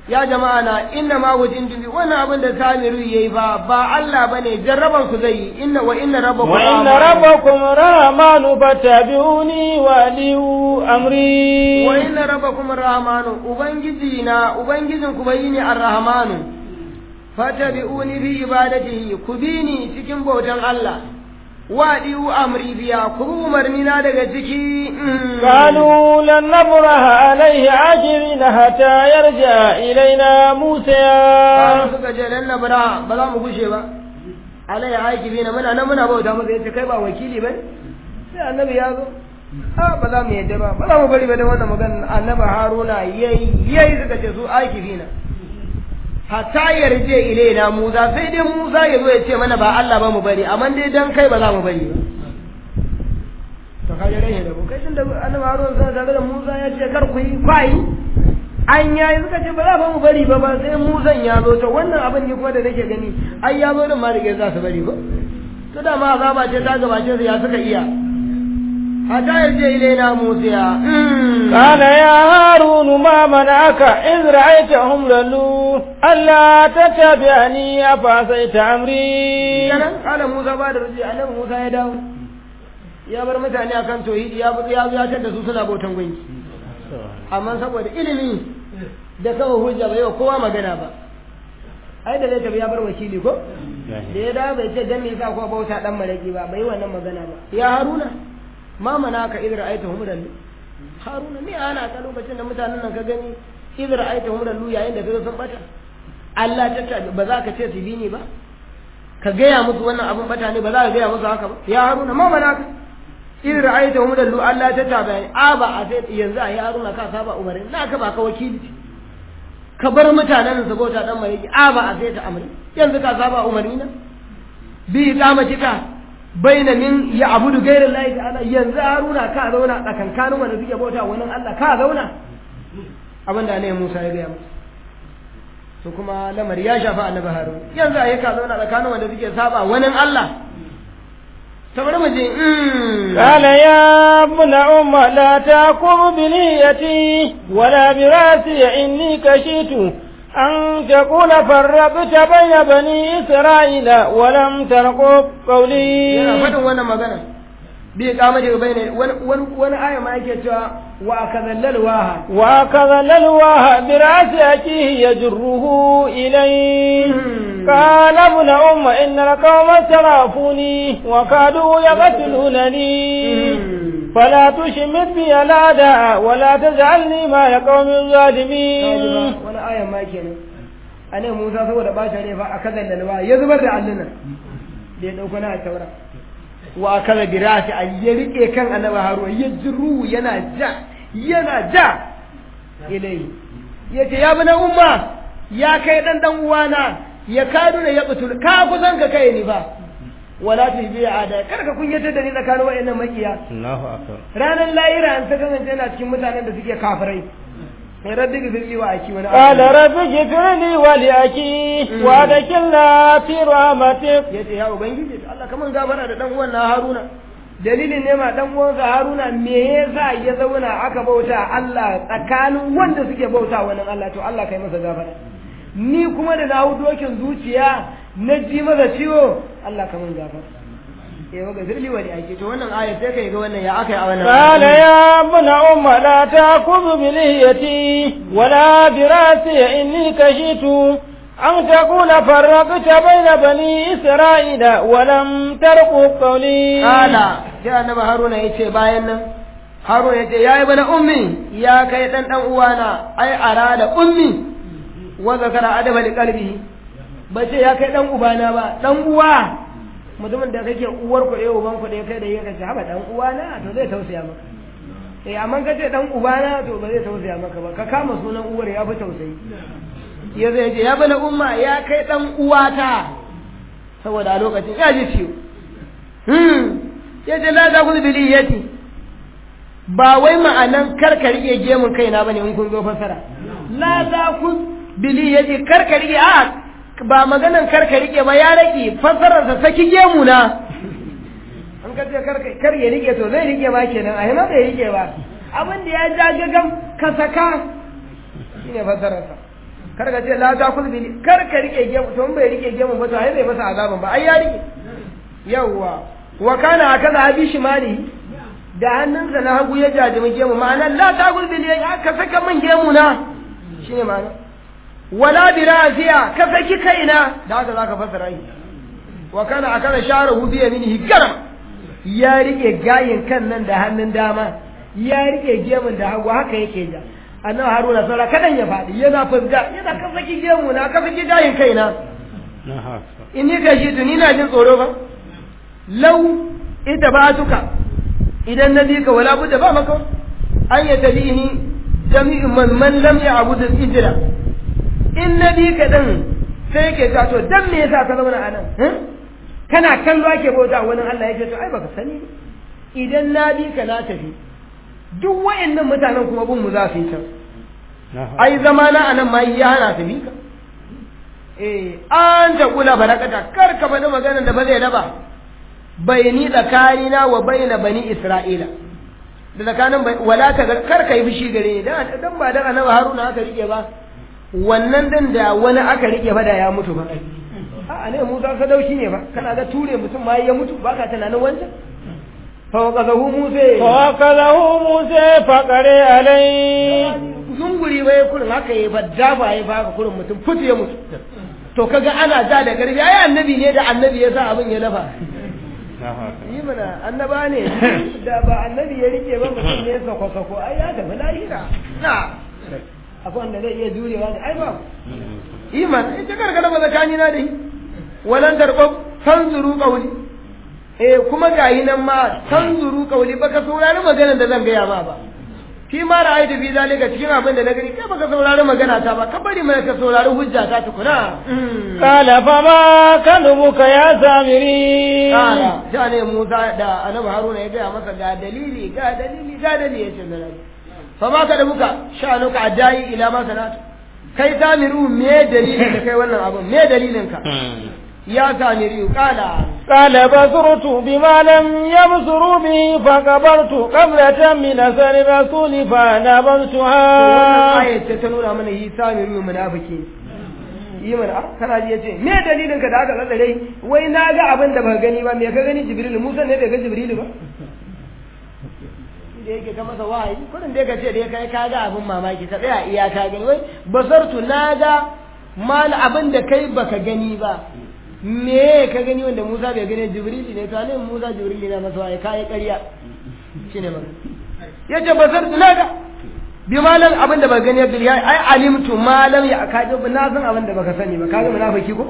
ya jama'a na inna ma wajin dubi wannan abin da samiru yayi ba ba Allah bane jarraban ku zai yi inna wa inna rabbakum wa inna rabbakum rahmanu fattabi'uni wa liu amri wa inna rabbakum rahmanu ubangiji na ubangijin ku bai ne ar-rahmanu fattabi'uni fi ibadatihi ku bi ni cikin bautan Allah wa liu amri biya ku umarni na daga ciki قالوا لن نبرح عليه عاجلين حتى يرجع إلينا موسى Kano suka ce lan nabra ba za mu gushe ba alai aiki na muna nan muna bauta masa yace kai ba wakili bane sai annabi ya zo a ba za mu yadda ba ba za mu bari ba da wannan magana annabi haruna yayi yayi suka ce su aiki na hatta yarje ilaina musa sai dai musa ya zo ya ce mana ba Allah ba mu bari amma dai dan kai ba za mu bari ba to kaje rai da kai tunda annabi haruna sai tare da musa ya ce kar ku yi kwai an yayi suka ce ba za ba mu bari ba ba sai musan ya zo to wannan abin ne kuma da nake gani ai ya zo din ma da za su bari ba to da ma azaba ce ta gabace su ya suka iya hatta yarje ilaina musa قال يا هارون ما منعك إذ رأيتهم للوا ألا تتبعني أفعصيت أمري kenan kala musa ba da ruji annabi musa ya dawo ya bar mutane akan tauhidi ya ya ya da su suna bautan gunki amma saboda ilimi da kawo hujja bai wa kowa magana ba ai da zai tafi ya bar wakili ko da ya dawo bai ce dan me yasa ko bauta dan malaki ba bai wannan magana ba ya haruna ma mana ka idra aita hum dallu haruna me ana ka lokacin da mutanen nan ka gani idra aita hum dallu yayin da kaga sun bata Allah ta ta ba za ka ce su bi ni ba ka gaya musu wannan abun bata ne ba za ka gaya musu haka ba ya haruna ma mana ka in ra'ayta hum dallu Allah ta ta bayani a ba a sai yanzu a yi haruna ka saba umarin na ka ba ka wakili ka bar mutanen su bauta dan mai a ba a sai ta amri yanzu ka saba umarni na bi kamatika baina min ya abudu gairin lahi ta'ala yanzu haruna ka zauna tsakankanin wanda suke bauta wani Allah ka zauna abinda ne Musa ya gaya musu to kuma lamari ya shafa annabi harun yanzu a yi ka zauna tsakanin wanda suke saba wani Allah ta bari mu je قال يا ابن أم لا تأكل بنيتي ولا براسي إني كشيت أن تقول فرقت بين بني إسرائيل ولم ترقب قولي yana faɗin wannan magana bi kama daga bai ne wani aya ma yake cewa wa akazallal waha وأخذ الألواح برأس أخيه يجره إليه قال ابن أم إن القوم استضعفوني وكادوا يقتلونني فلا تشمت بي الأعداء ولا تجعلني مع القوم الظالمين wani aya ma kenan a ne musa saboda ɓata ne fa a kazan da nawa ya zubar da allunan da ya ɗauko na taura wa kaza birasi a ya rike kan annabi haruwa ya jiru yana ja yana ja ilai ya ce ya bi na umma ya kai ɗan ɗan uwana ya kadu da ya butul ka kusan ka kai ni ba wala tu bi ada kar ka kunyatar da ni tsakanin wayannan makiya Allahu akbar ranar lahira an ta kasance yana cikin mutanen da suke kafirai sai rabbi gifirli wa aki wani قال رب اغفر لي ولأخي وادخلنا في رحمتك ya ce ya ubangiji Allah kaman gabara da dan uwan na Haruna dalilin ne ma dan uwansa Haruna me yasa ya zauna aka bauta Allah tsakanin wanda suke bauta wannan Allah to Allah kai masa gafara ni kuma da na hau dokin zuciya na ji masa ciwo Allah kaman gafara eh wa gafirli wa ake to wannan aya sai kai ga wannan ya aka yi a wannan قال يا ابن أم لا تأخذ بلهيتي ولا براسي إني كشيت أن تكون فرقت بين بني إسرائيل ولم ترقب قولي Kala sai annabi Haruna ya ce bayan nan Haruna ya ce ya yi bana ummi ya kai dan dan uwana ai ara da ummi wa zakara adaba li qalbihi ba ce ya kai dan ubana ba dan uwa mutumin da kake uwar ku ɗaya uban ku ɗaya kai da yake haba dan uwana to zai tausaya maka eh amma kace dan ubana to ba zai tausaya maka ba ka kama sunan uwar ya fi tausayi ya zai ce ya bana umma ya kai dan uwata saboda a lokacin ya ji ciwo ya ce la za ku biliyati ba wai ma'anan karka rike gemun kaina bane in kun zo fasara la za ku biliyati karka rike a ba maganan karka rike ba ya rike fasarar sa saki gemu na an ka ce karka kar ya rike to zai rike ba kenan a ma bai rike ba abin da ya ja gagam ka saka shine fasarar sa kar ka ce la ta kul bil kar ka rike gemu to in bai rike gemu ba to ai bai masa azaban ba ai ya rike yawwa wa kana akaza abi shimali da hannunsa na hagu ya jajimi gemu ma'ana la ta kul bil ya ka saka min gemu na shine ma'ana wala bi rasiya ka saki kaina da haka zaka fassara shi wa kana akaza sharahu bi yaminihi garam ya rike gayin kan nan da hannun dama ya rike gemun da hagu haka yake ja annabi haruna saura kadan ya faɗi yana fusga yana ka saki gemu na ka saki gayin kaina in ni gashi tuni na jin tsoro ba lau ita ba tuka idan na bi ka wala budda ba maka an ya tabi ni jami'in man man lam ya abu da ijira in na bi ka din sai ke ta to dan me yasa ka zauna a nan kana kallo ake bauta wani Allah yake to ai baka sani idan na bi ka na tafi duk wayannan mutanen kuma bin mu za su yi can ai zama na anan ma ya hana su bi ka eh an ta kula barakata kar ka faɗi maganar da ba zai raba bayani tsakanina wa bayna bani isra'ila da tsakanin wala ta kar ka yi fushi gare ni dan dan ba dan annabi haruna aka rike ba wannan dan da wani aka rike ba da ya mutu ba a ne musa sadauki ne ba kana ga ture mutum ma ya mutu ba ka tunanin wancan fawqadahu musa fawqadahu musa faqare alai zunguri bai kurin haka yi ba dafa yi ba kurin mutum fitu ya mutu to kaga ana ja da garbi ai annabi ne da annabi ya sa abin ya dafa yi mana annaba ne da ba annabi ya rike ba mutum ne sako sako ai ya tafi lahira na akwai wanda zai iya jurewa da ai ba yi mana ita karkara ba zakani na da yi walan darɓar tanzuru ƙauli eh kuma gayi nan ma tanzuru ƙauli baka saurari maganar da zan gaya ma ba fi ma ra'aytu fi zalika cikin abin da na gani kai baka saurari magana ta ba ka bari mana ka saurari hujja ta tukuna qala fa ma kanubuka ya samiri qala ja ne Musa da Annabi Haruna ya gaya masa ga dalili ga dalili ga dalili yace da fa ma kanubuka sha'anuka adai ila ma sanatu kai samiru me dalilin da kai wannan abin me dalilin ka ya samiru kala قال بصرت بما لم يبصروا به فقبرت قبلة من أثر الرسول فنبذتها آية تنونا من هي سامري منافقين yi mana kana ji yace me dalilin ka da aka lalle wai na ga abin da baka gani ba me ka gani jibril musa ne bai ga jibril ba da yake ta masa wahayi kudin da ka ce da kai ka ga abin mamaki ka tsaya iya ka gani wai basartu na ga mal abin da kai baka gani ba me ka gani wanda Musa bai gani Jibril ne to ne Musa Jibril ne masa wai kai ƙarya shine magana yace basar tunaga bi malam abin da ba gani Abdul ya ai alimtu malam ya ka ji na san abin da baka sani ba kaga munafiki ko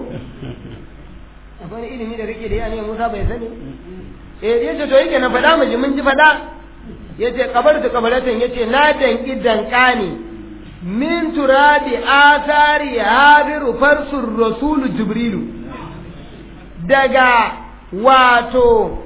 akwai ilimi da kake da yana Musa bai sani eh yace to yake na faɗa miji mun ji faɗa yace kabartu kabaratan yace na danki dankani min turabi athari habiru farsur rasul jibrilu daga wato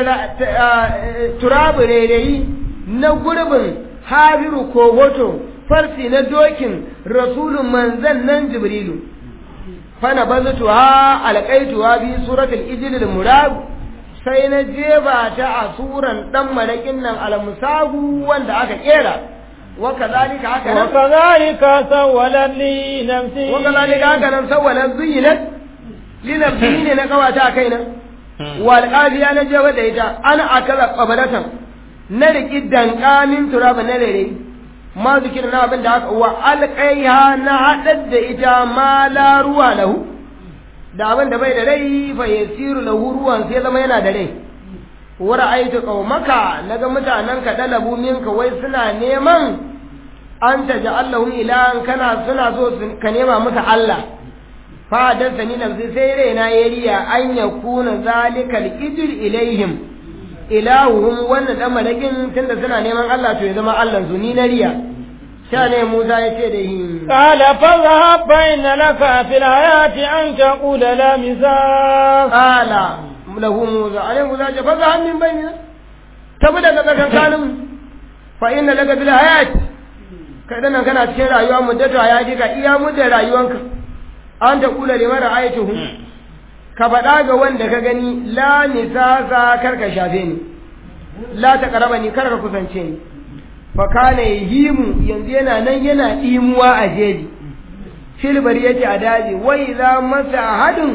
turabu rairayi na gurbin habiru ko hoto farsi na dokin rasulun manzan nan jibrilu fana bazutu ha alƙaitu ha bi suratul ijlil murad sai na jeba ta a suran dan malakin nan almusahu wanda aka kera wa kazalika haka nan wa kazalika sawwalat li nafsi wa kazalika haka nan sawwalat zuyinat linafsihi ne na kawata a kaina wal qadiya na jaba da ita ana akala qabalatan na riki dankamin turaba na rere ma zikir na abin da aka wa alqaiha na hadar da ita ma la ruwa lahu da abin da bai da rai fa yasiru lahu ruwan sai zama yana da rai wa ra'aytu qaumaka naga mutanen ka dalabu minka wai suna neman an taja'allahum ilahan kana suna so ka nema musu Allah fadar ni nafsi sai raina ya riya an ya kuna zalikal ijir ilaihim ilahuhum wannan dan malakin tunda suna neman Allah to ya zama Allah su ni na riya sha ne Musa ya ce da yi qala fadhhab bayna laka fil hayati an taqula la misas qala lahu Musa alai Musa ya fadhhab min bayna tabi daga tsakankanin fa inna laka fil hayati kai dan kana cikin rayuwa muddatu hayati ka iya muddar rayuwanka an ta kula da mara aituhu ka faɗa ga wanda ka gani la nisasa kar ka shafe ni la ta karaba ni kar ka kusance ni fa kana yahimu yanzu yana nan yana dimuwa a jeji filbar yake a daji wai za masa ahadin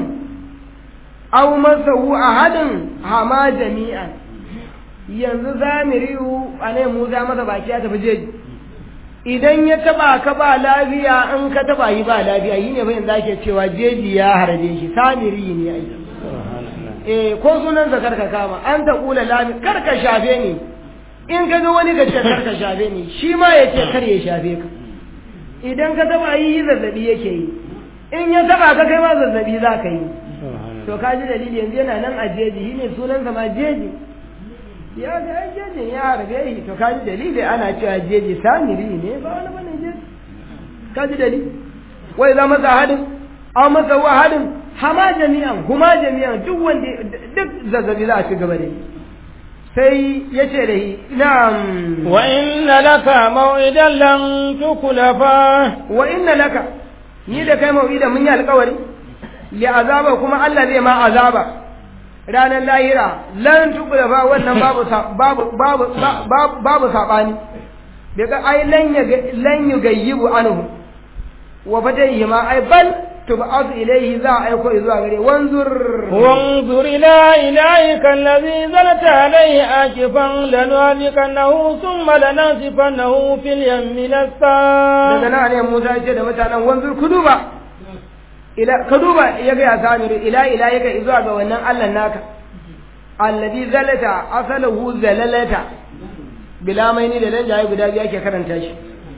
au masa hu ahadin hama jami'an yanzu zamiriyu a ne mu za masa baki ya tafi jeji idan ya taba ka ba lafiya in ka taba yi ba lafiya yi ne bayan zake cewa jeji ya harbe shi samiri ne ai eh ko sunan sa karka kama an ta kula lafi karka shafe ni in ka ga wani ka ce karka shafe ni shi ma ya ce kar ya shafe ka idan ka taba yi zazzabi yake yi in ya taba ka kai ma zazzabi za ka yi to ka ji dalili yanzu yana nan a jeji shi ne sunansa ma jeji ya ga ai jejin ya harbe shi to ka ji dalili ana cewa jeji samiri ne ba wani bane jeji ka ji dalili wai za masa hadin an masa wa hadin hama jami'an kuma jami'an duk wanda duk zazzabi za a ci gaba da yi sai ya ce da shi na'am wa inna laka maw'idan lan tukulafa wa inna laka ni da kai maw'ida mun yi alƙawari li azaba kuma Allah zai ma azaba ranar lahira lan tukulafa wannan babu babu babu babu babu sabani daga ai lan ya lan yugayyibu anhu wa fatayhi ma ai bal tub'atu ilayhi za a aiko zuwa gare wanzur وانظر إلى إلهك الذي زلت عليه آكفا لنهلكنه ثم لننسفنه في اليم نسفا daga nan ne Musa ya ce da mutanen wanzur ku duba ila ka duba ya ga ya samiru ila ila ya ga zuwa ga wannan Allah naka alladhi zalata asaluhu zalalata bila maini da dan jaye guda biyu ake karanta shi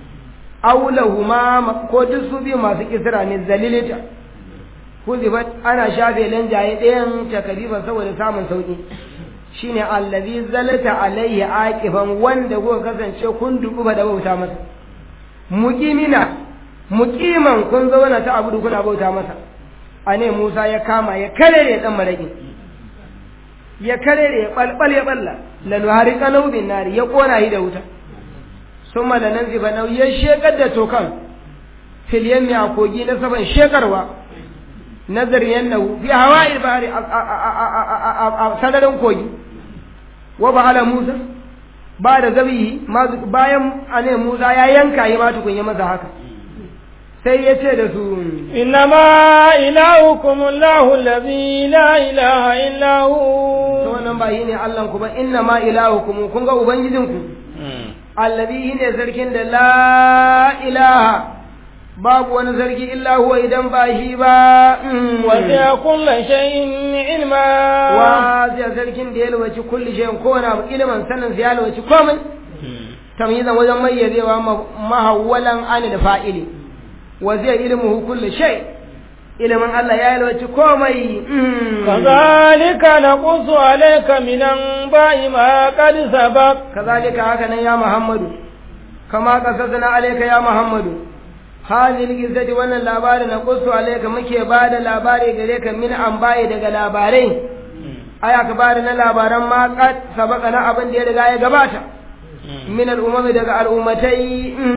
aulahuma ko duk su biyu masu kisra ne zalilita huzibat ana shafe lanjaye ɗayan takariban saboda samun sauƙi shine allazi zalata alaihi aqifan wanda kuka kasance kun dubu da bauta masa muqimina muqiman kun zauna ta abudu kuna bauta masa ane Musa ya kama ya karere dan maraki ya karere ya balbal ya balla lan harika bin nari ya kona shi da wuta summa lanan ziba nau ya shekar da tokan fil yammi a kogi na saban shekarwa nazar yannahu fi hawa'il bahri a sadarin kogi wa ba'ala Musa ba da zabihi bayan ane Musa ya yanka yi ma tukun ya masa haka sai ya ce da su innama ilahukum Allahu allazi la ilaha illa hu to wannan ba ne Allah ku ba innama ilahukum kun ga ubangijinku allazi ne sarkin da la ilaha babu wani sarki illa huwa idan ba shi ba wasiya kullu shay'in ilma wa zai sarkin da ya lwaci kulli shay'in ko wani abu ilimin sanin ya lwaci komai tamyizan wajen mayyazewa mahawwalan an da fa'ili wa zai ilmuhu kulli shay ilimin Allah ya lwaci komai kazalika naqussu alayka min anba'i ma qad sabaq kazalika haka nan ya Muhammadu kama qasasna alayka ya Muhammadu hadhihi al-qissati wannan labari na qussu alayka muke bada labari gare ka min an baye daga labarai aya ka bada na labaran ma qad sabaka na abin da ya riga ya gabata min al-umami daga al'ummatai